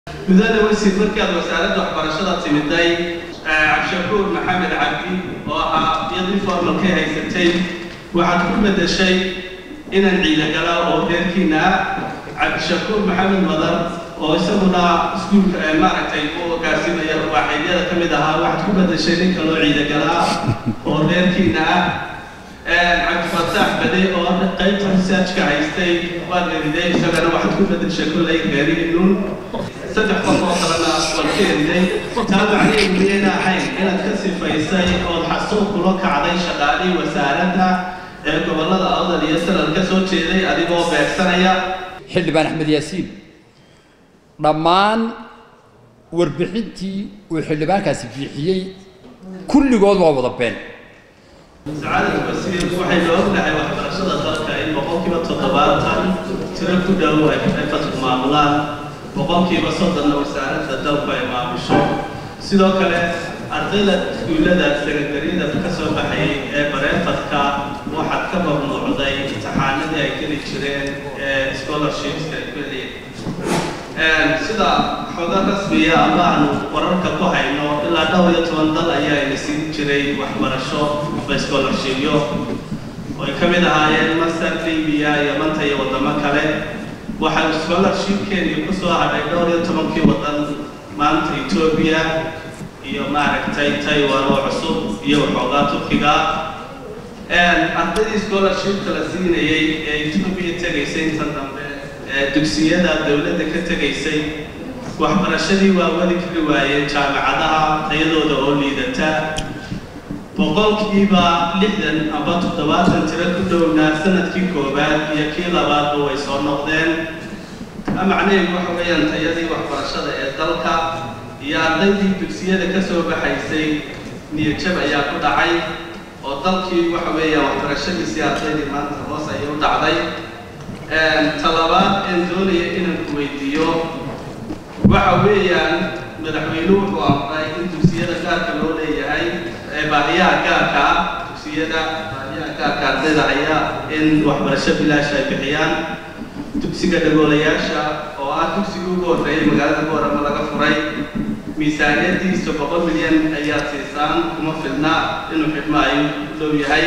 mudane wasiir markii aad wasaaradda waxbarashada timiday cabdishakuur maxamed cabdi oo ahaa iyadii formalkay haysatay waxaad ku bedeshay inaan ciidagala oo reerkiina ah cabdishakuur maxamed madan oo isaguna iskuulka maaragtay u hogaasimaya waaxeedyada ka mid ahaa waxaad ku bedeshay nin kaloo ciidagalaa oo reerkiina ah cabdifataax bade oo qaybta researchka haystay waad eriday isagana waxaad ku bedeshay kollay reerihiinuun saddex qof oo kalena waad ka eriday taa macnaheedu miyayna ahayn inaad ka sifaysay ood xasuuq kula kacday shaqaalihii wasaaradda ee gobollada awdal iyo sanad ka soo jeeday adigoo beegsanaya xildhibaan axmed yaasiin dhammaan warbixintii uu xildhibaankaasi bixiyey kulligood waa wada been sacaadad wasiir waxaynu ognahay waxbarashada dalka in boqolkiiba toddobaatan tiro ku dhow ay fatku maamulaan boqolkiiba soddonna wasaaradda dalku ay maamusho sidoo kale ardayda iskuullada sekandariyada ka soo baxayay ee bareefadka waxaad ka mamnuucday imtixaanadii ay geli jireen ee scholarshipska ay geliyeen sida xogo rasmiya ama aanu wararka ku hayno ilaa dhowr iyo toban dal ayaa ina siin jiray waxbarasho ba scholarshipyo oo ay ka mid ahaayeen masar libiya yamanta iyo waddamo kale waxaa scholarshipkeedii ku soo hadhay dhowr iyo tobankii waddan maanta etoobiya iyo maaragtay taiwan oo cusub iyo waxoogaa turkiga ardaydii scholarshipka la siinayay ee etoobiya tegaysay inta dambe ee dugsiyada dowladda ka tegaysay waxbarashadii waa wadi kari waayeen jaamacadaha tayadooda oo liidata boqolkiiba lixdan amba toddobaatan tiro ku dhownaa sanadkii koowaad iyo kii labaadba way soo noqdeen macnaheedu waxa weeyaan tayadii waxbarashada ee dalka iyo ardaydii dugsiyada ka soo baxaysay niyadjab ayaa ku dhacay oo dalkii waxa weeyaan waxbarashadiisii ardaydii maanta hoos ayay u dhacday talabaad een doonaya inaan ku weydiiyo waxa weeyaan madaxweynuhu wuxuu amray in dugsiyada gaarka loo leeyahay ee baahiyaha gaarka ah dugsiyada baahiyaha gaarka ardayda ayaa in waxbarasho bilaash ay bixiyaan dugsiga dhagoolayaasha oo ah dugsiga ugu horreeyay magaalada boorama laga furay miisaaniyadiisa boqol milyan ayaad siisaan kuma filna inuu xidhmo ay u dhow yahay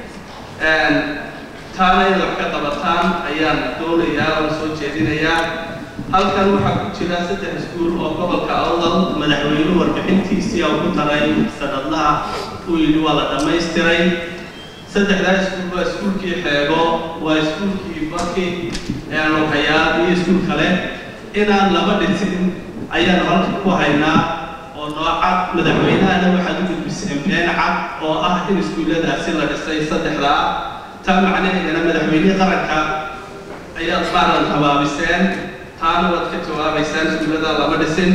taana inaad wax ka qabataan ayaan doonayaa oon soo jeedinayaa halkan waxaa ku jira saddex iskuul oo gobolka awdal madaxweynuhu warbixintiisii oo ku daray sanadlaha uu yidhi waa la dhammaystiray saddexdaa iskuul waa iskuulkii xeego waa iskuulkii baki eanokayaal iyo iskuul kale inaan laba dhisin ayaanu halka ku haynaa oo noocad madaxweynahana waxaad u gudbiseen been cad oo ah in iskuulladaasi la dhisay saddexdaa taa macnaheedana madaxweynihii qaranka ayaad maalan habaabiseen taana waad ka jawaabaysaan iskuullada lama dhisin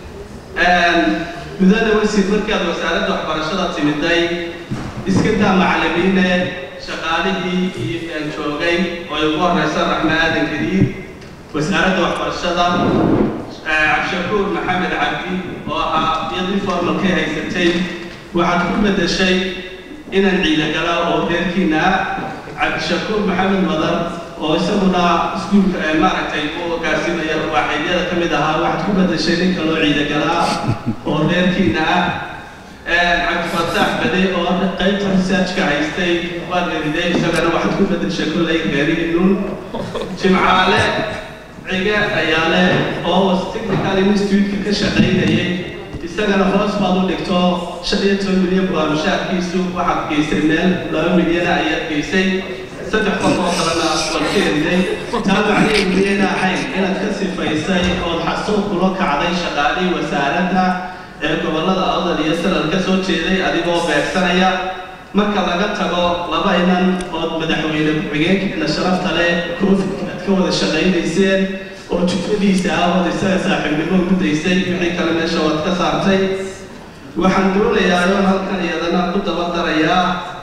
mudane wasiir markii aad wasaaradda waxbarashada timiday iska daa macallimiine shaqaalihii iyo joogay oo ay ugu horeysa raxme aadan gadiid wasaaradda waxbarashada cabdishakuur maxamed cabdi oo ahaa iyadii formalkay haysatay waxaad ku bedeshay inaan ciidagala oo reerkiina ah cabdishakuur maxamed madan oo isaguna iskuulka maaragtay u hogaasimaya waaxeedyada ka mid ahaa waxaad ku bedeshay nin kaloo ciidagalaa oo reerkiina ah cabdifataax bade oo qaybta researchka haystay waad eriday isagana waxaad ku bedeshay kollay reerihiinuun jimcaale cige ayaale oo technical institute-ka ka shaqaynayay isagana hoos baad u dhigto shan iyo toban milyan baa mushaarkiisu waxaad geysay meel laba milyana ayaad geysay saddex qof oo kalena waad ka eriday taa macnaheedu miyayna ahayn inaad ka sifaysay ood xasuuq kula kacday shaqaalihii wasaaradda ee gobollada awdal iyo sanad ka soo jeeday adigoo beegsanaya marka laga tago laba inan ood madaxweyne ku-xigeenkeena sharafta leh covidka aad ka wada shaqaynayseen oo jufadiisa ah ood isaga saaxiibnimo gudaysay wixii kale meesha waad ka saartay waxaan doonayaa oon halkan iyadana ku daba darayaa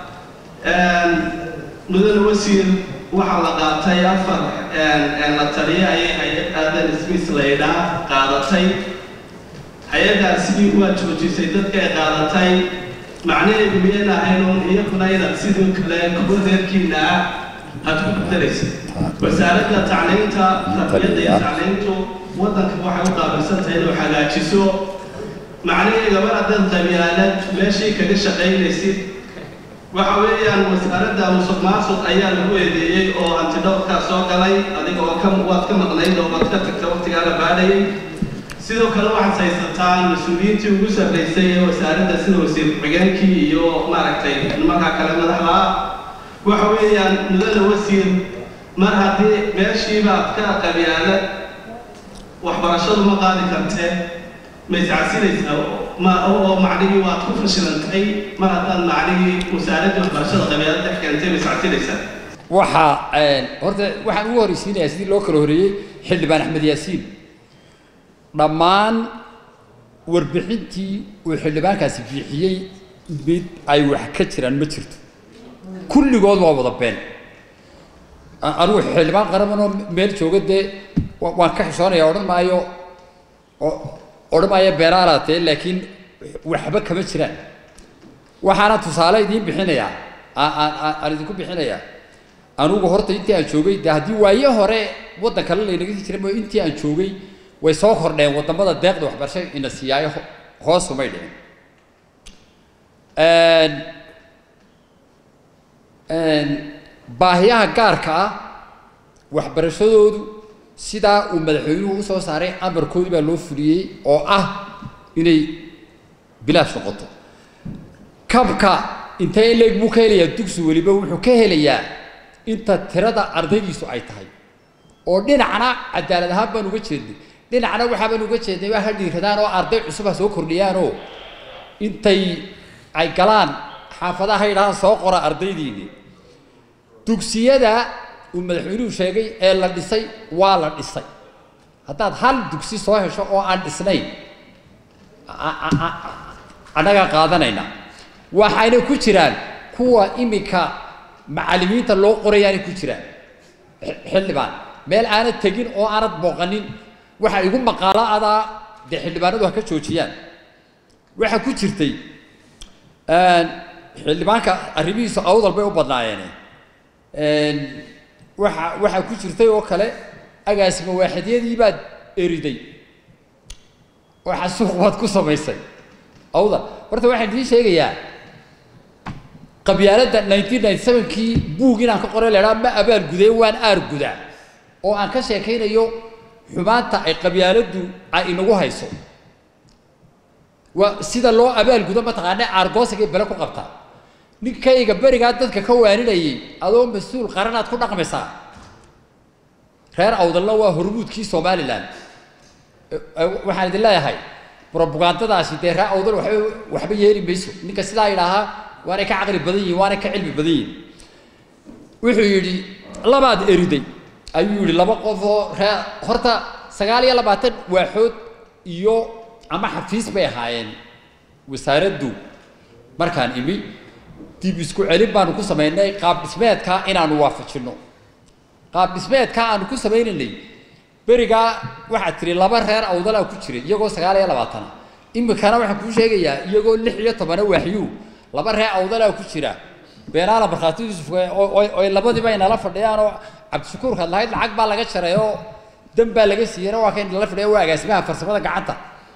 mudane wasiir waxaa la qaatay afar la taliya ayay hay-ad aadan smith laydhaa qaadatay hay-addaasi waa joojisay dadka ay qaadatay macnaheedu miyayna ahayn uun iyaguna inaad sidoo kale kuwa reerkiina ah aad ku bedelaysa wasaaradda tacliinta tarbiyadda iyo tacliintu waddanka waxay u qaabilsan tahay inuu hagaajiso macnihii gabar haddaad qabyaalad meeshii kaga shaqaynaysid waxa weeyaan wasaaradda musuq maasuq ayaa lagu eedeeyey oo antidhowrkaa soo galay adiga oo ka waad ka maqnayd oo waad ka tagta waqtigaa la baadhayay sidoo kale waxaad haysataan mas-uuliyiintii ugu sarraysay ee wasaaradda sida wasiir ku-xigeenkii iyo maaragtay nimanka kale madaxda ah waxa weeyaan mudada wasiir mar haddii meeshiibaad ka qabyaalad waxbarashadu ma qaadi kartee ma iscasinaysaa ma oo macnihii waad ku fashilantay mar haddaad macnihii wasaaraddii waxbarashada qabyaalad dhex keentay ma iscasinaysaa waxaa horta waxaan ugu horreysiinayaa sidii loo kala horreeyey xildhibaan axmed yaasiin dhammaan warbixintii uu xildhibaankaasi bixiyey mid ay wax ka jiraan ma jirto kulligood waa wada been anigu xildhibaan qarabanoo meel jooga dee waan ka xishoonaya odhan maayo odhan maayo beenaalaatee laakiin waxba kama jiraan waxaana tusaale idiin bixinayaa aan idinku bixinayaa anugu horta intii aan joogay de haddii waaye hore waddan kale laynaga sii jiray mooy intii aan joogay way soo kordheen waddamada deeqda waxbarasho ina siiyaayo hoosumay dhicin baahiyaha gaarka ah waxbarashadoodu sidaa uu madaxweynuhu usoo saaray amarkoodii baa loo fuliyey oo ah inay bilaash noqoto kabka intee in leeg buu ka helayaa dugsi weliba wuxuu ka helayaa inta tirada ardaydiisu ay tahay oo dhinacna cadaalad ahaan baan uga jeednay dhinacna waxaa baan uga jeednay waa ha dhiiradaan oo arday cusub ha soo kordhiyaanoo intay ay galaan xaafadaha ha yidhahaan soo qora ardaydiini dugsiyada uu madaxweynuhu sheegay ee la dhisay waa la dhisay haddaad hal dugsi soo hesho oo aan dhisnayn annagaa qaadanayna waxayna ku jiraan kuwa iminka macallimiinta loo qorayaanay ku jiraan xildhibaan meel aanad tegin oo aanad booqanin waxa igu maqaalo adaa dee xildhibaanadu ha ka joojiyaan waxaa ku jirtay xildhibaanka arrimihiisu awdal bay u badnaayeene waxa waxaa ku jirtay oo kale agaasima waaxidyadii baad eriday waxa suuq baad ku samaysay awdal horta waxaan idiin sheegayaa qabyaaladda nineteen ninety sevenkii buug inaan ka qoray lahaa ma abaal gudee waan aar gudaa oo aan ka sheekaynayo xumaanta ay qabyaaladdu ay inagu hayso waa sida loo abaal gudo mataqaana aargoosigay bele ku qabtaa ninkayga berigaa dadka ka waaninayay adoo mas-uul qaranaad ku dhaqmaysaa reer awdalna waa hormuudkii somalilan waxaan idin leeyahay robagandadaasi dee reer awdal waxba waxba yeeli mayso ninka sidaa yidhaahaa waanay ka caqli badan yihin waanay ka cilmi badan yihin wuxuu yidhi labaad eriday ayuu yidhi laba qof oo ree horta sagaal iyo labaatan waaxood iyo ama xafiis bay ahaayeen wasaaraddu markaan imi dib isku celin baanu ku samaynay qaab dhismeedkaa inaanu waafajinno qaab dhismeedkaa aanu ku samaynaynay berigaa waxaad tiri laba reer awdalaa ku jiray iyagoo sagaal iyo labaatana imikana waxaan kuu sheegayaa iyagoo lix iyo tobana waaxyuu laba reer awdalaa ku jira beenaala markhaati yuusuf oy labadiiba inala fadhiyaan oo cabdishakuurkaad lahayd lacag baa laga jaray oo dan baa laga siiyeyna waa ka inala fadhiya waa agaasimaha farsamada gacanta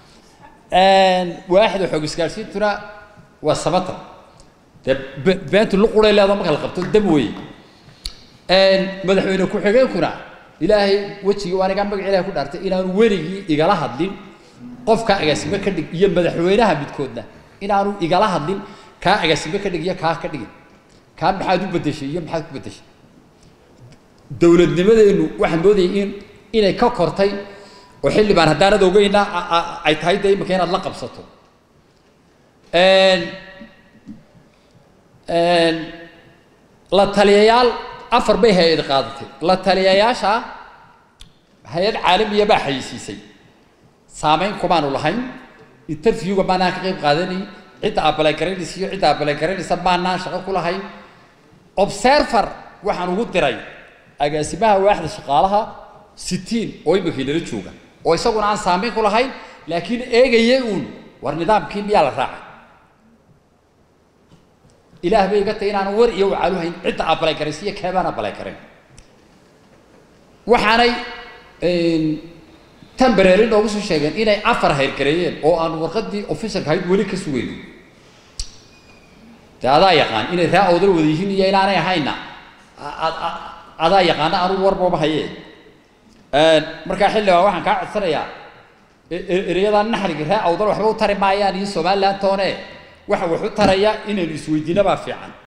waaxda xoog isgaadhsiintuna waa samata dee beentu luquray leedo marka la qabto dam weeye madaxweyne ku-xigeenkuna ilaahay wejigii waa anigaa magac ilahay ku dhaartay inaanu weligii igala hadlin qofka agaasime ka dhig iyo madaxweynaha midkoodna inaanu igala hadlin kaa agaasime ka dhig iyo kaa ka dhigin kaa maxaad u bedeshay iyo maxaad ku bedeshay dowladnimadeennu waxaan moodayay in inay ka kortay oo xildhibaan haddaanad ogeyna ay tahay dee imika inaad la qabsato la taliyayaal afar bay hay-ad qaadatay la taliyayaasha hay-ad caalamiya baa xayisiisay saameyn kumaanu lahayn interviewga maanaan ka qayb qaadanayn cidda abalagaraynaysa iyo cidda abalagaraynaysa maanaan shaqo ku lahayn observer waxaan ugu diray agaasimaha waaxda shaqaalaha sitiin oo iminkii lala jooga oo isaguna aan saameyn ku lahayn laakiin eegaya uun war nidaamkii miyaa la raacay ilaah bay iga tahay inaan war iyo wacaalu hayn cidda abalay karaysiiyo keebaan abalay karin waxaanay tembrary noogu soo sheegeen inay afar hayrgareeyeen oo aan warqadii officialka ahayd weli ka sugayno de adaa yaqaan inay raa awdal wada yihiin iyo inaanay ahayna adaa yaqaana anugu warbaba haye markaa xildhibaan waxaan kaa codsanayaa ereyada naxriga raa awdal waxba u tari maayaan iyo somaliland toone waxa wax u taraya inaynu isweydiinabaa fiican